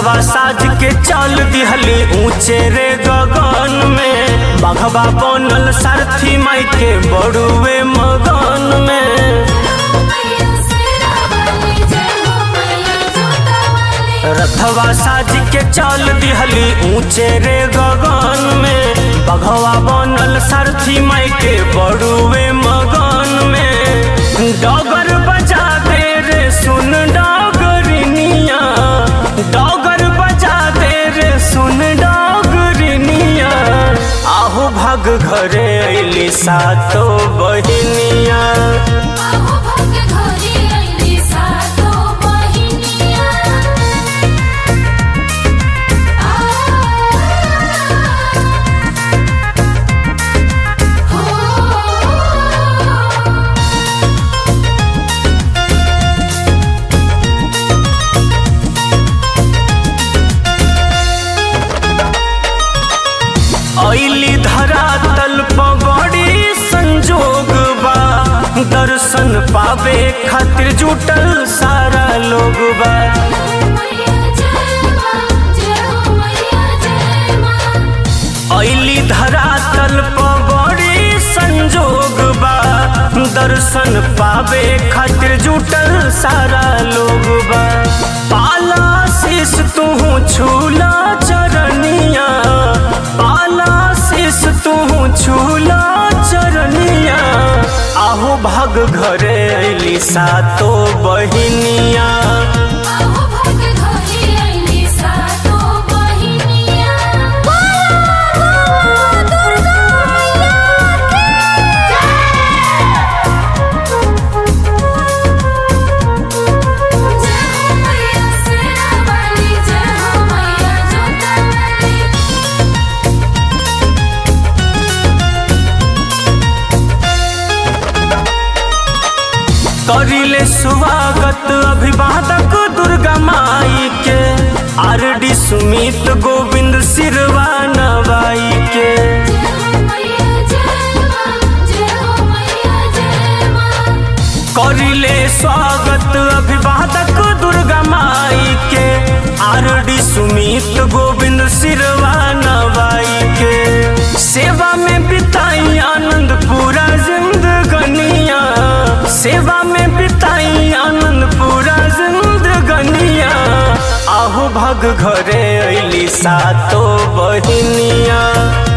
रथवा साज के चल दिहली ऊंचे रे गगन में बघवा बनल सारथी माई के बड़ुए मगन में मैया सेरा वाली जय हो मैया जोता वाली रथवा साज के चल दिहली ऊंचे रे गगन में बघवा बनल सारथी माई के बड़ुए मगन में डगर बजा दे रे सुन डगरिनिया डगर बजा दे रे सुन डगरिनिया आहू भाग घरे अइली सातो बहिनिया आहो भग घरे आईली सातो बहिनिया आ हो ऐली धरातल पगड़ी संजोग बा दर्शन पावे खातिर जुटल सारा लोग बा मैया जय मां जय हो मैया जय मां ऐली धरातल पगड़ी संजोग बा दर्शन पावे खातिर जुटल सारा लोग बा पाला शीस तू छूला चरनिया पाला शीस तू छूला चरनिया आहू भाग घरे अइली सातो बहिनिया आहो भग घरे आईली सातो बहिनिया दुर्गा मैया की जय हो मैया सेरा वाली जय हो मैया जोता वाली करिले स्वागत अभिवादक दुर्गा माई के आर डी सुमित गोविंद सिरवा नवाई के जय हो मैया जय मां जय हो मैया जय मां करिले स्वागत अभिवादक दुर्गा माई के आर डी सुमित गोविंद सिरवा नवाई के सेवा में बिताई आनंद पूरा जिंदगनिया सेवा में बिताई आनंद पूरा जिंदगनिया आहू भग घरे अइली सातो बहिनिया